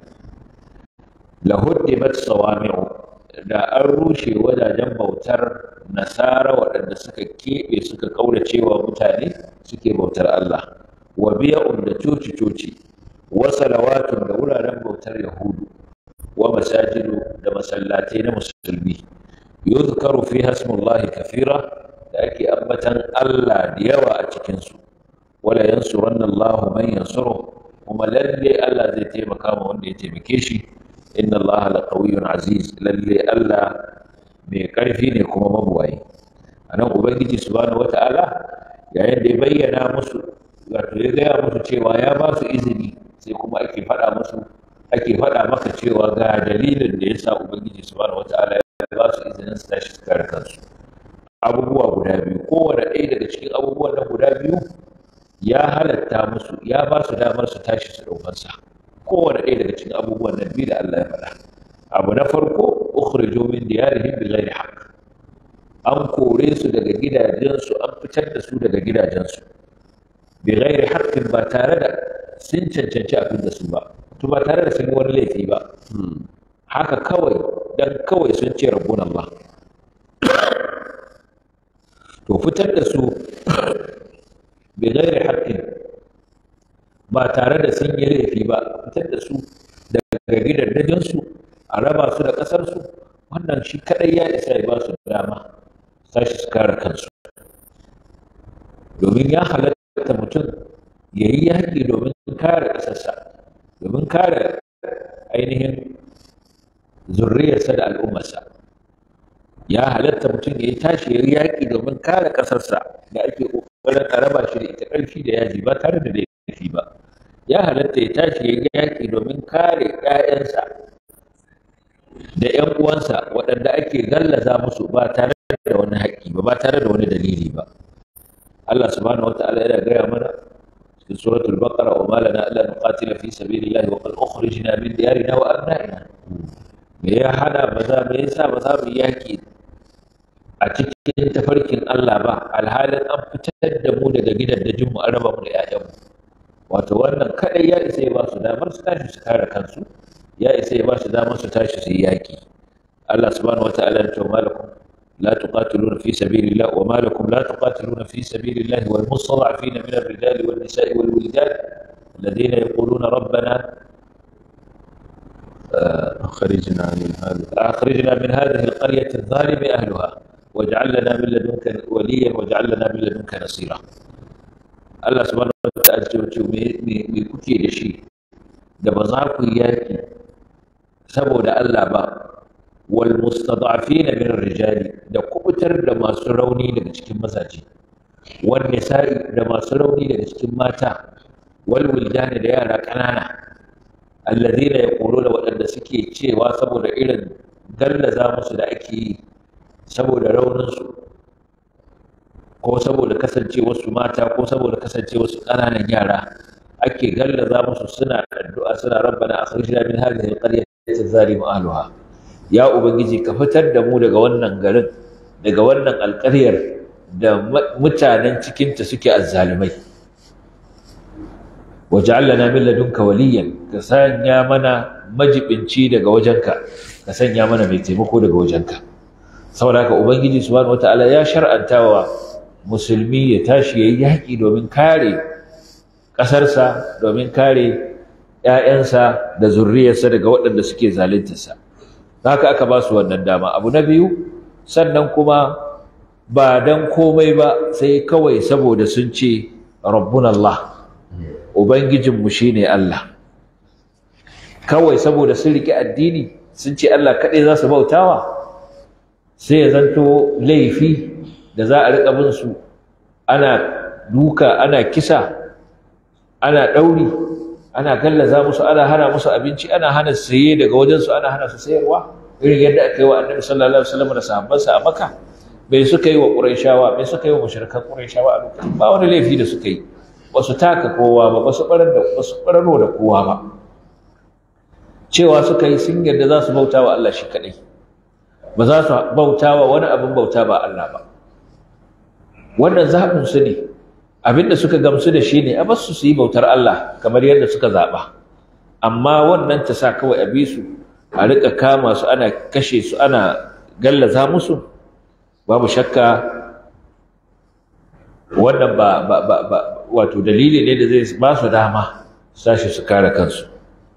la huddimat sawami'u da an rushe wajajen bautar nasara waɗanda suka keɓe suka ƙauracewa mutane suke bautar Allah wa biya'un da coci-coci wa salawatun da wuraren bautar yahudu wa masajidu da masallatai na musulmi yuzkaru fi hasmullahi kafira da ake ambatan Allah da yawa a cikinsu wala yansuranna Allah man yansuru kuma lalle Allah zai taimaka ma wanda ya taimake shi inna Allah laqawiyyun aziz lalle Allah mai karfi ne kuma mabuwayi anan ubangiji subhanahu wata'ala yayin da ya bayyana musu wato ya gaya musu cewa ya ba su izini sai kuma ake faɗa musu ake faɗa maka cewa ga dalilin da ya sa ubangiji subhanahu wata'ala ya ya ba su izinin su tashi su kare kansu abubuwa guda biyu kowane ɗaya daga cikin abubuwan nan guda biyu ya halatta musu ya ba su damar su tashi su ɗaukansa kowane ɗaya daga cikin abubuwan nan biyu da Allah ya faɗa abu na farko ukhrijo min diyarihim bighairi haqq an kore su daga gidajensu an fitar da su daga gidajensu bighairi haqqin ba tare da sun cancanci abin da su ba to ba tare da sun yi wani laifi ba haka kawai dan kawai sun ce rabbun Allah to fitar da su bi ghairi haqqin ba tare da sun yi laifi ba fitar da su daga gidajen su a raba su da kasar su wannan shi kadai ya isa ya ba su dama sashi su kare kansu domin ya halatta mutum ya yi yaƙi domin kare ƙasarsa domin kare ainihin zurriyarsa da al'ummarsa ya halatta mutum ya yi tashi ya yi yaƙi domin kare ƙasarsa da ake ƙoƙarin a raba shi da ita ƙarfi da yaji ba tare da laifi ba ya halatta ya tashi ya yi yaƙi domin kare ‘ya'yansa da ‘yan uwansa waɗanda ake gallaza musu ba tare da wani haƙƙi ba ba tare da wani dalili ba Allah subhanahu wata'ala yana gaya mana cikin suratul baqara wa ma lana alla nuqatila fi sabilillahi wa qad ukhrijna min diyarina wa abna'ina me ya hana ba za me yasa ba za mu yaki a cikin tafarkin Allah ba alhalin an fitar da mu daga gidajen mu an raba mu da ƴaƴan mu wato wannan kadai ya isa ya ba su damar su tashi su kare kansu ya isa ya ba su damar su tashi su yi yaki Allah subhanahu wataala ya ce malakum لا تقاتلون في سبيل الله وما لكم لا تقاتلون في سبيل الله والمستضعفين من الرجال والنساء والولدان الذين يقولون ربنا أخرجنا من هذا أخرجنا من هذه القرية الظالم أهلها واجعل لنا من لدنك وليا واجعل لنا من لدنك نصيرا الله سبحانه وتعالى ce me kuke da shi da ba za ku yaki saboda Allah ba wal mustada'afina min rijali da kubutar da masu rauni daga cikin mazaje wal nisa'i da masu rauni daga cikin mata wal wildani da yara ƙanana alladhina yaquluna waɗanda suke cewa saboda irin gallaza musu da ake yi saboda rauninsu ko saboda kasancewarsu mata ko saboda kasancewarsu ƙananan yara ake gallaza musu suna addu'a suna rabbana akhrijna min hadhihi alqaryati adh-dhalimi ahliha ya ubangiji ka fitar da mu daga wannan garin daga wannan alƙaryar da mutanen cikinta suke azzalimai waj'al lana min ladunka waliyan ka sanya mana majibinci daga wajenka ka sanya mana mai taimako daga wajenka saboda haka ubangiji subhanahu wataala ya shar'antawa musulmi ya tashi yayi yaƙi domin kare ƙasarsa domin kare ‘ya'yansa da zurriyarsa daga waɗanda suke zaluntarsa haka aka ba su wannan dama abu na biyu sannan kuma ba dan komai ba sai kawai saboda sun ce rabbun Allah ubangijinmu shine Allah kawai saboda sun riƙe addini sun ce Allah kaɗai za su bautawa sai ya zanto laifi da za a riƙa bin su ana duka ana kisa ana ɗauri ana gallaza musu ana hana musu abinci ana hana saye daga wajensu ana hana su sayarwa irin yadda aka yi wa annabi sallallahu alaihi wasallam da sahabbansa a makka bai suka yi wa qurayshawa bai suka yi wa mushrikan qurayshawa a lokacin ba wani laifi da suka yi ba su taka kowa ba ba su barar da ba su bararo da kowa ba cewa suka yi sun yarda za su bauta wa Allah shi kadai ba za su bauta wa wani abin bauta ba Allah ba wannan zaɓin su ne abinda suka gamsu da shi ne a basu su yi bautar Allah kamar yadda suka zaɓa amma wannan ta sa kawai a bi su a riƙa kama su ana kashe su ana gallaza musu babu shakka wannan ba ba ba ba wato dalili ne da zai ba su dama sashi su kare kansu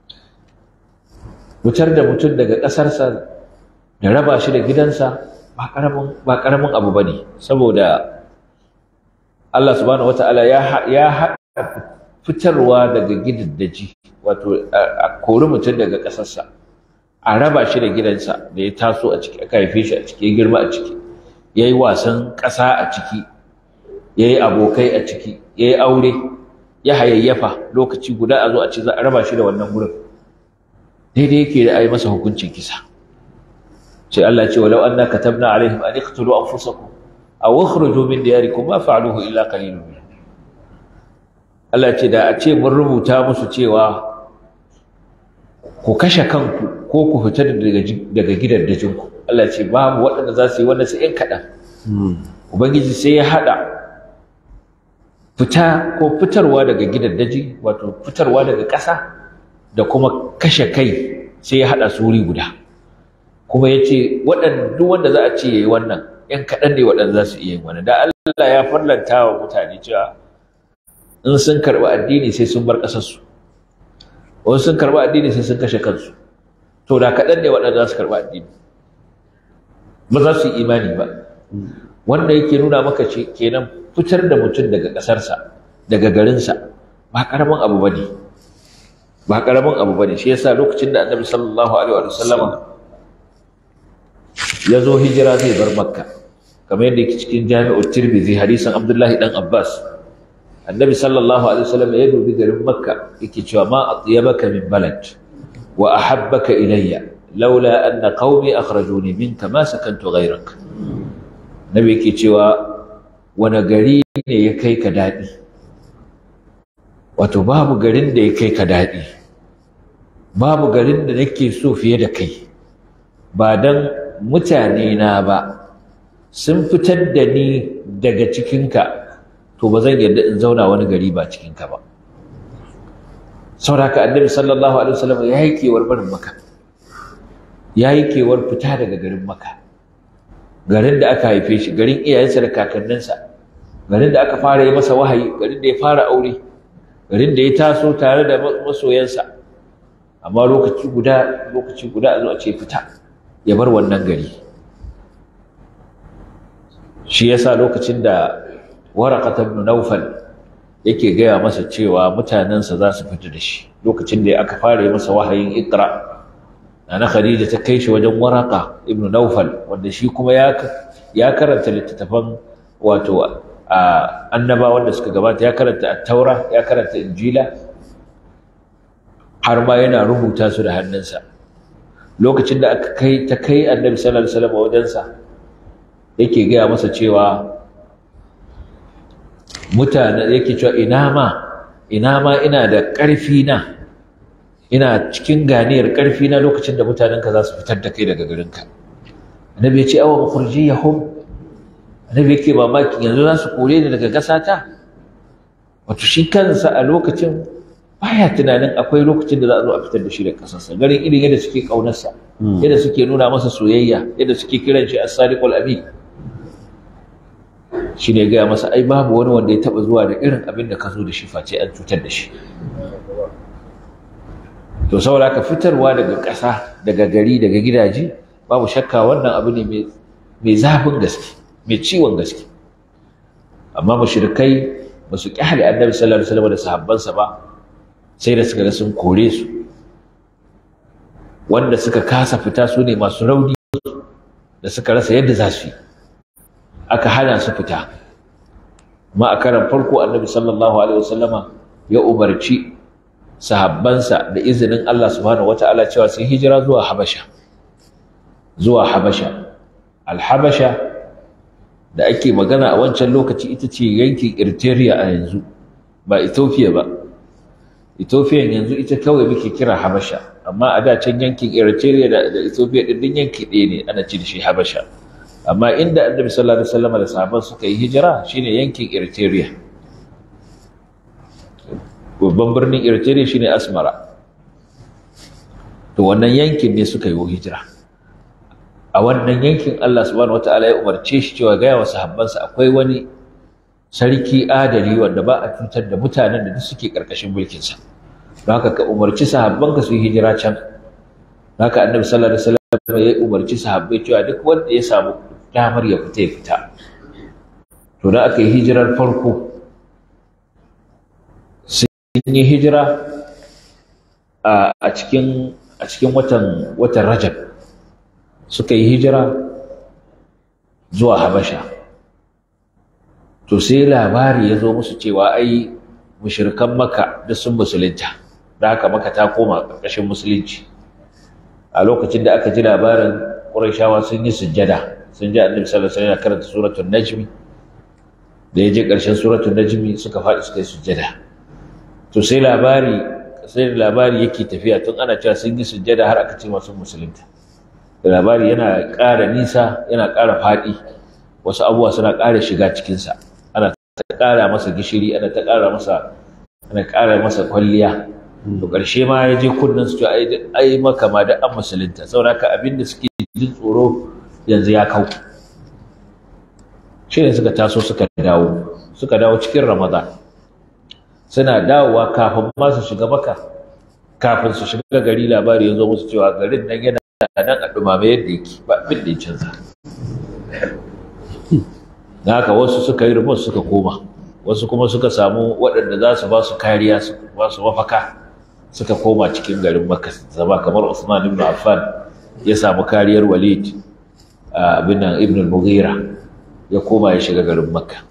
wutar da mutum daga ƙasarsa da raba shi da gidansa ba ƙaramin ba ƙaramin abu bane saboda Allah subhanahu wata'ala ya ya haɗa fitarwa daga gidaddaji wato a kori mutum daga ƙasarsa a raba shi da gidansa da ya taso a ciki aka haife shi a ciki ya girma a ciki ya yi wasan ƙasa a ciki ya yi abokai a ciki ya yi aure ya hayayyafa lokaci guda a zo a ce za a raba shi da wannan wurin daidai yake da a yi masa hukuncin kisa ce Allah ce walau anna katabna alaihim an iqtulu anfusakum aw ukhruju min diyarikum ma fa'aluhu illa qalilun minhum Allah ce da a ce mun rubuta musu cewa ku kashe kanku ko ku fita daga daga gidaddajinku Allah ce babu waɗanda za su yi wannan sai in kaɗan ubangiji sai ya haɗa fita ko fitarwa daga gidaddaji wato fitarwa daga ƙasa da kuma kashe kai sai ya haɗa su wuri guda kuma ya ce duk wanda za a ce ya yi wannan ‘yan kaɗan ne waɗanda za su iya yin wannan da Allah ya farlanta wa mutane cewa in sun karɓi addini sai sun bar ƙasarsu wasu sun karɓi addini sai sun kashe kansu to da kaɗan ne waɗanda za su karɓi addini ba za su yi imani ba wanda yake nuna maka ce kenan fitar da mutum daga ƙasarsa daga garinsa ba ƙaramin abu ba ne ba ƙaramin abu ba ne shi yasa lokacin da annabi sallallahu alaihi wa sallama ya zo hijira zai bar makka kamar yadda yake cikin jami'ar tirmidhi hadisin abdullahi dan abbas annabi sallallahu alaihi wa sallam ya dubi garin makka yake cewa ma atyabaka min balad wa ahabbaka ilayya laula anna qaumi akhrajuni minka ma sakantu ghayrak nabi yake cewa wani gari ne ya kai ka daɗi wato babu garin da ya kai ka daɗi babu garin da nake so fiye da kai ba don mutane na ba sun fitar da ni daga cikinka to ba zan yarda in zauna wani gari ba cikinka ba sauraka annabi sallallahu alaihi wasallam ya yi kewar barin maka ya yi kewar fita daga garin maka garin da aka haife shi garin iyayensa da kakanninsa garin da aka fara yi masa wahayi garin da ya fara aure garin da ya taso tare da masoyansa amma lokaci guda lokaci guda a zo a ce fita ya bar wannan gari shi yasa lokacin da waraqat ibn nawfal yake gaya masa cewa mutanensa za su fita da shi lokacin da aka fara yi masa wahayin iqra Nana Khadija ta kai shi wajen Waraka ibn Naufal wanda shi kuma ya ya karanta littattafan wato annabawan da suka gabata ya karanta At-Taura ya karanta Injila har ma yana rubuta su da hannunsa lokacin da aka kai ta kai Annabi sallallahu alaihi wasallam wajensa yake gaya masa cewa mutane yake cewa ina ma ina ma ina da ƙarfi na ina cikin ganiyar ƙarfi na lokacin da mutanenka za su fitar da kai daga garinka annabi ya ce awa mukhrijiyahum annabi yake mamaki yanzu za su kore ni daga gasata wato shi kansa a lokacin baya tunanin akwai lokacin da za a zo a fitar da shi daga kasarsa garin irin yadda suke kaunarsa yadda suke nuna masa soyayya yadda suke kiran shi as-sadiqul amin shi ne gaya masa ai babu wani wanda ya taba zuwa da irin abin da ka zo da shi face an cutar da shi to saboda ka fitarwa daga ƙasa daga gari daga gidaje babu shakka wannan abu ne mai zafin gaske mai ciwon gaske amma mushrikai ba su kyale annabi sallallahu alaihi wasallam da sahabbansa ba sai da suka ga sun kore su wanda suka kasa fita su ne masu rauni da suka rasa yadda za su yi aka hana su fita amma a karan farko annabi sallallahu alaihi wasallama ya umarci sahabbansa da izinin Allah subhanahu wata'ala cewa sun hijira zuwa Habasha zuwa Habasha al-Habasha da ake magana a wancan lokaci ita ce yankin Eritrea a yanzu ba Ethiopia ba Ethiopia yanzu ita kawai muke kira Habasha amma a da can yankin Eritrea da, da Ethiopia din din yanki ɗaya ne ana ce da shi Habasha amma inda Annabi sallallahu alaihi wasallam da sahabban suka yi hijira shine yankin Eritrea babban birnin Eritrea shine Asmara to wannan yankin ne suka yi hijira a wannan yankin Allah subhanahu wataala ya umarce shi cewa gaya wa sahabbansa akwai wani sarki adali wanda ba a cutar da mutanen da duk suke karkashin mulkinsa don haka ka umarci sahabbanka su yi hijira can haka annabi sallallahu alaihi wasallam ya umarci sahabbai cewa duk wanda ya samu damar ya fita ya fita to da aka yi hijirar farko sun yi hijira a cikin a cikin watan watan Rajab suka yi hijira zuwa Habasha to sai labari ya zo musu cewa ai mushrikan Makka da sun musulunta da haka Makka ta koma ƙarƙashin musulunci a lokacin da aka ji labarin qurayshawa sun yi sujjada sun ji annabi sallallahu alaihi wasallam karanta suratul najmi da ya je ƙarshen suratul najmi suka faɗi suka yi sujjada to sai labari sai labari yake tafiya tun ana cewa sun yi sujjada har aka ce masu musulunta da labari yana ƙara nisa yana ƙara faɗi wasu abubuwa suna ƙara shiga cikinsa ana ta ƙara masa gishiri ana ta ƙara masa ana ƙara masa kwalliya to ƙarshe ma ya je kunnen su ai ai maka ma da an musulunta saboda haka abin da suke jin tsoro yanzu ya kau shi ne suka taso suka dawo suka dawo cikin ramadan suna dawowa kafin ma su shiga maka kafin su shiga gari labari ya zo musu cewa garin nan yana nan a dumame yadda yake ba abin da ya canza da haka wasu suka yi remote suka koma wasu kuma suka samu waɗanda za su ba su kariya su ba su mafaka suka koma cikin garin makka zama kamar usman ibn affan ya samu kariyar walid abin nan ibn al-mughira ya koma ya shiga garin makka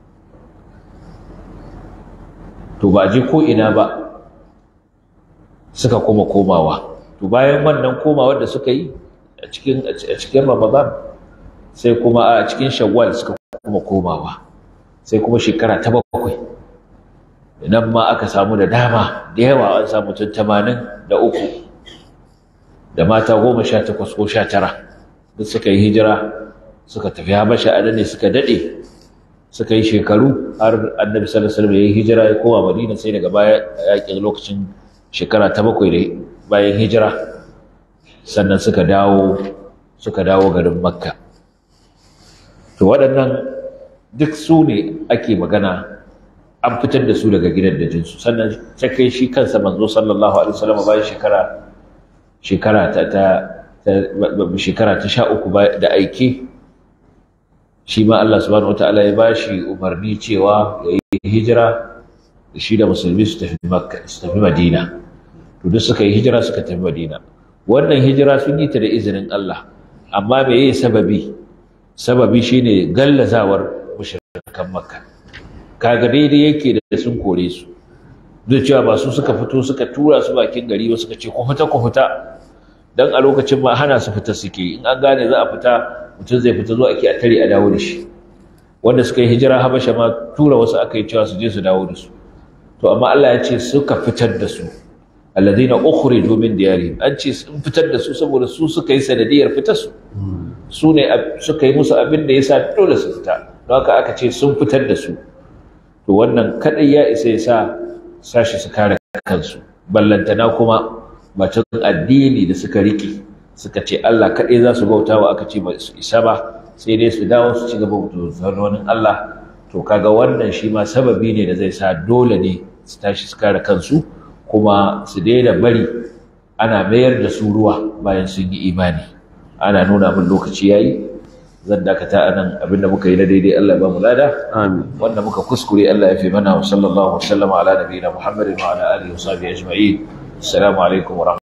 to ba je ko ina ba suka koma komawa to bayan wannan komawar da suka yi a cikin a cikin ramadan sai kuma a cikin shawwal suka kuma komawa sai kuma shekara ta bakwai nan ma aka samu da dama da yawa an samu tun tamanin da uku da mata goma sha takwas ko sha tara duk suka yi hijira suka tafi habasha a ne suka daɗe suka yi shekaru har annabi sallallahu alaihi wasallam ya yi hijira ya koma madina sai daga baya yakin lokacin shekara ta bakwai da bayan hijira sannan suka dawo suka dawo garin makka to waɗannan duk su ne ake magana an fitar da su daga gidan da jinsu sannan ta kai shi kansa manzo sallallahu alaihi wasallam bayan shekara shekara ta ta shekara ta sha uku da aike shi ma Allah subhanahu wataala ya bashi umarni cewa ya yi hijira da shi da musulmi su tafi makka su tafi madina to duk suka yi hijira suka tafi madina wannan hijira sun yi ta da izinin Allah amma me yi sababi sababi shine gallazawar mushrikan makka kaga daidai yake da sun kore su duk cewa ba su suka fito suka tura su bakin gari ba suka ce ku fita ku fita dan a lokacin ma hana su fita suke in an gane za a fita mutum zai fita zuwa ake a tare a dawo da shi wanda suka yi hijira habasha ma tura wasu aka yi cewa su je su dawo da su to amma Allah ya ce suka fitar da su alladhina ukhriju min diyarihim an ce sun fitar da su saboda su suka yi sanadiyar fitar su su ne suka yi musu abin da yasa dole su fita don haka aka ce sun fitar da su to wannan kadai ya isa ya sa sashi su kare kansu ballantana kuma batun addini da suka riƙe suka ce Allah kadai za su bautawa aka ce ba su isa ba sai dai su dawo su ci gaba da wani Allah to kaga wannan shi ma sababi ne da zai sa dole ne su tashi su kare kansu kuma su daina bari ana mayar da su ruwa bayan sun yi imani ana nuna min lokaci yayi zan dakata anan abinda muka yi na daidai Allah ba mu lada amin wanda muka kuskure Allah ya fi mana wa sallallahu wa sallama ala nabiyina Muhammadin wa ala alihi wa sahbihi ajma'in assalamu alaikum wa